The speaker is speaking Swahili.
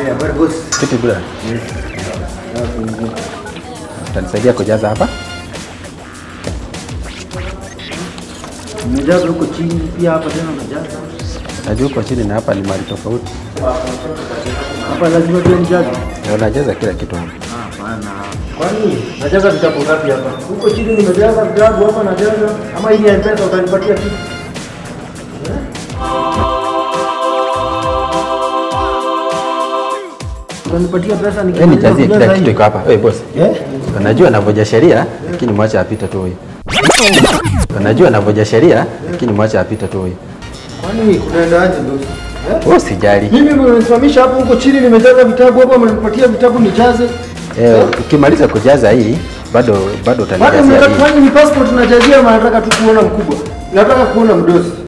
habari boss. Vipi bwana? Utanisaidia kujaza hapa? Umejaza huko chini pia hapa tena umejaza. Najua uko chini na hapa ni mahali tofauti. Hapa lazima pia nijaze. Na unajaza kila kitu hapa. Hapana. Kwani najaza vitabu ngapi hapa? Huko chini nimejaza vitabu hapa najaza. Ama hii ya mpesa utanipatia kitu? Utanipatia pesa Wewe nijazie kila kujaza kitu hii? iko hapa. Wewe boss. Eh? Unajua anavunja sheria lakini mwache apite tu huyu. Unajua anavunja sheria lakini mwache apite tu huyu. Kwani kunaendaje boss? Eh? Wewe usijali. Mimi mmenisimamisha hapo huko chini nimejaza vitabu hapo mnanipatia vitabu nijaze. Eh, ukimaliza kujaza hii bado bado Bado utanijazia mnataka hii. kufanya ni passport najazia ama nataka tu kuona mkubwa. Nataka kuona mdosi.